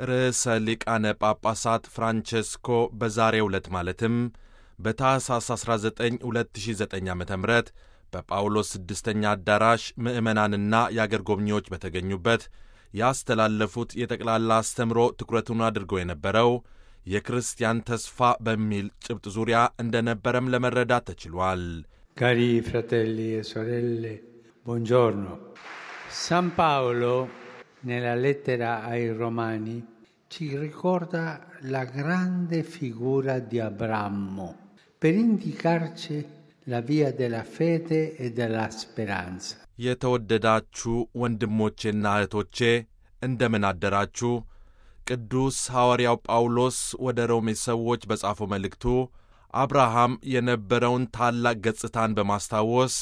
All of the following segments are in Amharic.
ርዕሰ ሊቃነ ጳጳሳት ፍራንቼስኮ በዛሬው ዕለት ማለትም በታኅሳስ 19 2009 ዓ ም በጳውሎስ ስድስተኛ አዳራሽ ምዕመናንና የአገር ጎብኚዎች በተገኙበት ያስተላለፉት የጠቅላላ አስተምሮ ትኩረቱን አድርጎ የነበረው የክርስቲያን ተስፋ በሚል ጭብጥ ዙሪያ እንደነበረም ለመረዳት ተችሏል። Cari fratelli e sorelle, buongiorno. San Paolo, nella lettera ai Romani, ci ricorda la grande figura di Abramo per indicarci la via della fede e della speranza. የተወደዳችሁ ወንድሞቼና እህቶቼ እንደምን አደራችሁ? ቅዱስ ሐዋርያው ጳውሎስ ወደ ሮሜ ሰዎች በጻፈው መልእክቱ አብርሃም የነበረውን ታላቅ ገጽታን በማስታወስ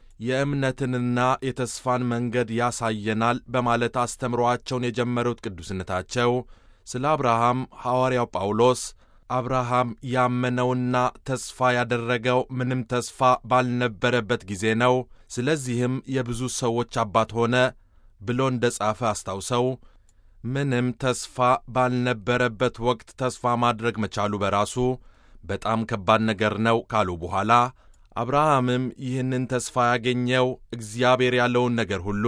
የእምነትንና የተስፋን መንገድ ያሳየናል በማለት አስተምሮአቸውን የጀመሩት ቅዱስነታቸው ስለ አብርሃም ሐዋርያው ጳውሎስ አብርሃም ያመነውና ተስፋ ያደረገው ምንም ተስፋ ባልነበረበት ጊዜ ነው፣ ስለዚህም የብዙ ሰዎች አባት ሆነ ብሎ እንደ ጻፈ አስታውሰው ምንም ተስፋ ባልነበረበት ወቅት ተስፋ ማድረግ መቻሉ በራሱ በጣም ከባድ ነገር ነው ካሉ በኋላ አብርሃምም ይህንን ተስፋ ያገኘው እግዚአብሔር ያለውን ነገር ሁሉ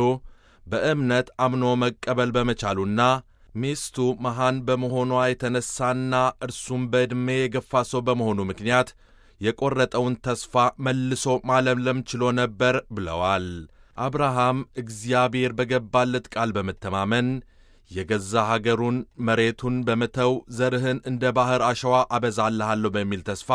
በእምነት አምኖ መቀበል በመቻሉና ሚስቱ መሃን በመሆኗ የተነሳና እርሱም በዕድሜ የገፋ ሰው በመሆኑ ምክንያት የቈረጠውን ተስፋ መልሶ ማለምለም ችሎ ነበር ብለዋል። አብርሃም እግዚአብሔር በገባለት ቃል በመተማመን የገዛ ሀገሩን መሬቱን በመተው ዘርህን እንደ ባሕር አሸዋ አበዛልሃለሁ በሚል ተስፋ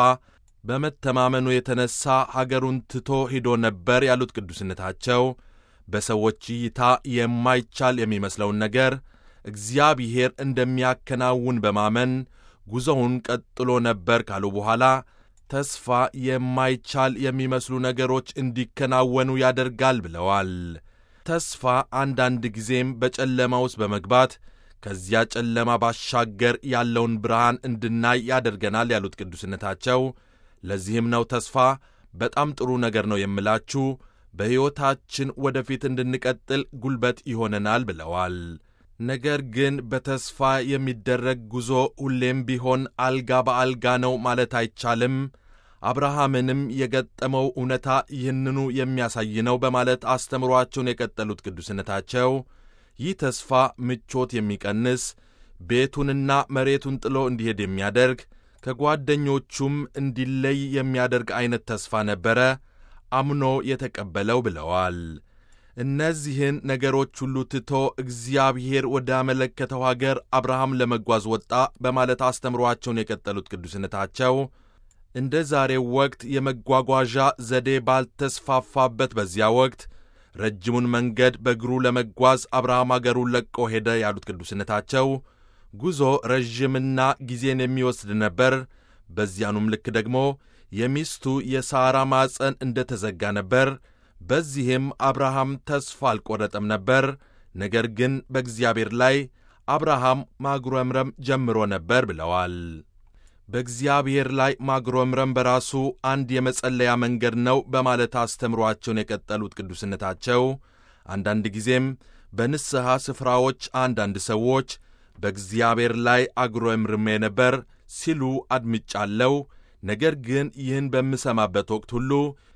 በመተማመኑ የተነሣ ሀገሩን ትቶ ሂዶ ነበር ያሉት ቅዱስነታቸው በሰዎች እይታ የማይቻል የሚመስለውን ነገር እግዚአብሔር እንደሚያከናውን በማመን ጉዞውን ቀጥሎ ነበር ካሉ በኋላ ተስፋ የማይቻል የሚመስሉ ነገሮች እንዲከናወኑ ያደርጋል ብለዋል። ተስፋ አንዳንድ ጊዜም በጨለማ ውስጥ በመግባት ከዚያ ጨለማ ባሻገር ያለውን ብርሃን እንድናይ ያደርገናል ያሉት ቅዱስነታቸው ለዚህም ነው ተስፋ በጣም ጥሩ ነገር ነው የምላችሁ በሕይወታችን ወደፊት እንድንቀጥል ጉልበት ይሆነናል ብለዋል። ነገር ግን በተስፋ የሚደረግ ጉዞ ሁሌም ቢሆን አልጋ በአልጋ ነው ማለት አይቻልም። አብርሃምንም የገጠመው እውነታ ይህንኑ የሚያሳይ ነው በማለት አስተምሯቸውን የቀጠሉት ቅዱስነታቸው ይህ ተስፋ ምቾት የሚቀንስ ቤቱንና መሬቱን ጥሎ እንዲሄድ የሚያደርግ ከጓደኞቹም እንዲለይ የሚያደርግ ዐይነት ተስፋ ነበረ አምኖ የተቀበለው ብለዋል። እነዚህን ነገሮች ሁሉ ትቶ እግዚአብሔር ወዳመለከተው አገር አብርሃም ለመጓዝ ወጣ በማለት አስተምሯቸውን የቀጠሉት ቅዱስነታቸው እንደ ዛሬው ወቅት የመጓጓዣ ዘዴ ባልተስፋፋበት በዚያ ወቅት ረጅሙን መንገድ በእግሩ ለመጓዝ አብርሃም አገሩን ለቆ ሄደ ያሉት ቅዱስነታቸው ጉዞ ረዥምና ጊዜን የሚወስድ ነበር። በዚያኑም ልክ ደግሞ የሚስቱ የሳራ ማፀን እንደ ተዘጋ ነበር። በዚህም አብርሃም ተስፋ አልቈረጠም ነበር። ነገር ግን በእግዚአብሔር ላይ አብርሃም ማጉረምረም ጀምሮ ነበር ብለዋል። በእግዚአብሔር ላይ ማጉረምረም በራሱ አንድ የመጸለያ መንገድ ነው በማለት አስተምሯቸውን የቀጠሉት ቅዱስነታቸው አንዳንድ ጊዜም በንስሐ ስፍራዎች አንዳንድ ሰዎች በእግዚአብሔር ላይ አጉረምርሜ ነበር ሲሉ አድምጫለሁ። ነገር ግን ይህን በምሰማበት ወቅት ሁሉ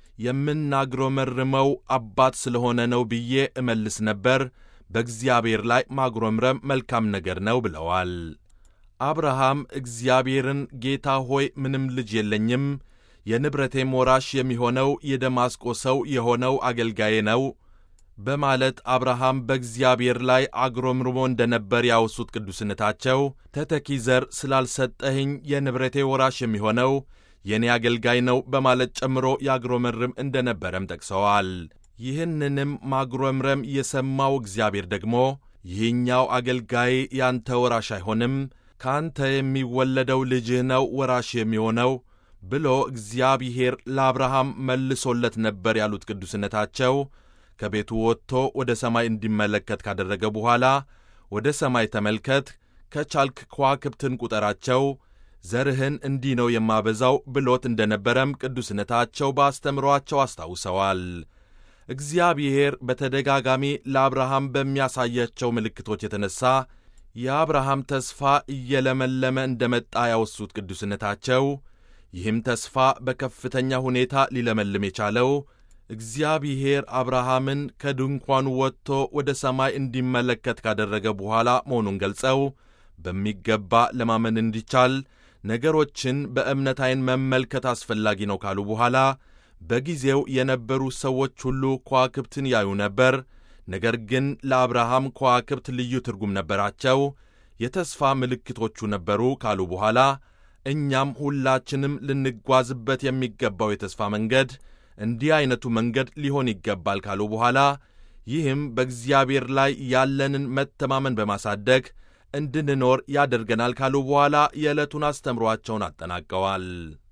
የምናጉረመርመው አባት ስለሆነ ነው ብዬ እመልስ ነበር። በእግዚአብሔር ላይ ማጉረምረም መልካም ነገር ነው ብለዋል። አብርሃም እግዚአብሔርን ጌታ ሆይ ምንም ልጅ የለኝም፣ የንብረቴም ወራሽ የሚሆነው የደማስቆ ሰው የሆነው አገልጋዬ ነው በማለት አብርሃም በእግዚአብሔር ላይ አጉረምርሞ እንደ ነበር ያወሱት ቅዱስነታቸው ተተኪ ዘር ስላልሰጠኸኝ የንብረቴ ወራሽ የሚሆነው የእኔ አገልጋይ ነው በማለት ጨምሮ ያጉረመርም እንደ ነበረም ጠቅሰዋል። ይህንንም ማጉረምረም የሰማው እግዚአብሔር ደግሞ ይህኛው አገልጋይ ያንተ ወራሽ አይሆንም፣ ከአንተ የሚወለደው ልጅህ ነው ወራሽ የሚሆነው ብሎ እግዚአብሔር ለአብርሃም መልሶለት ነበር ያሉት ቅዱስነታቸው ከቤቱ ወጥቶ ወደ ሰማይ እንዲመለከት ካደረገ በኋላ ወደ ሰማይ ተመልከት፣ ከቻልክ ከዋክብትን ቁጠራቸው፣ ዘርህን እንዲህ ነው የማበዛው ብሎት እንደ ነበረም ቅዱስነታቸው በአስተምሯቸው አስታውሰዋል። እግዚአብሔር በተደጋጋሚ ለአብርሃም በሚያሳያቸው ምልክቶች የተነሣ የአብርሃም ተስፋ እየለመለመ እንደ መጣ ያወሱት ቅዱስነታቸው ይህም ተስፋ በከፍተኛ ሁኔታ ሊለመልም የቻለው እግዚአብሔር አብርሃምን ከድንኳኑ ወጥቶ ወደ ሰማይ እንዲመለከት ካደረገ በኋላ መሆኑን ገልጸው በሚገባ ለማመን እንዲቻል ነገሮችን በእምነት ዐይን መመልከት አስፈላጊ ነው ካሉ በኋላ በጊዜው የነበሩ ሰዎች ሁሉ ከዋክብትን ያዩ ነበር። ነገር ግን ለአብርሃም ከዋክብት ልዩ ትርጉም ነበራቸው፣ የተስፋ ምልክቶቹ ነበሩ ካሉ በኋላ እኛም ሁላችንም ልንጓዝበት የሚገባው የተስፋ መንገድ እንዲህ ዐይነቱ መንገድ ሊሆን ይገባል ካሉ በኋላ ይህም በእግዚአብሔር ላይ ያለንን መተማመን በማሳደግ እንድንኖር ያደርገናል ካሉ በኋላ የዕለቱን አስተምሯቸውን አጠናቀዋል።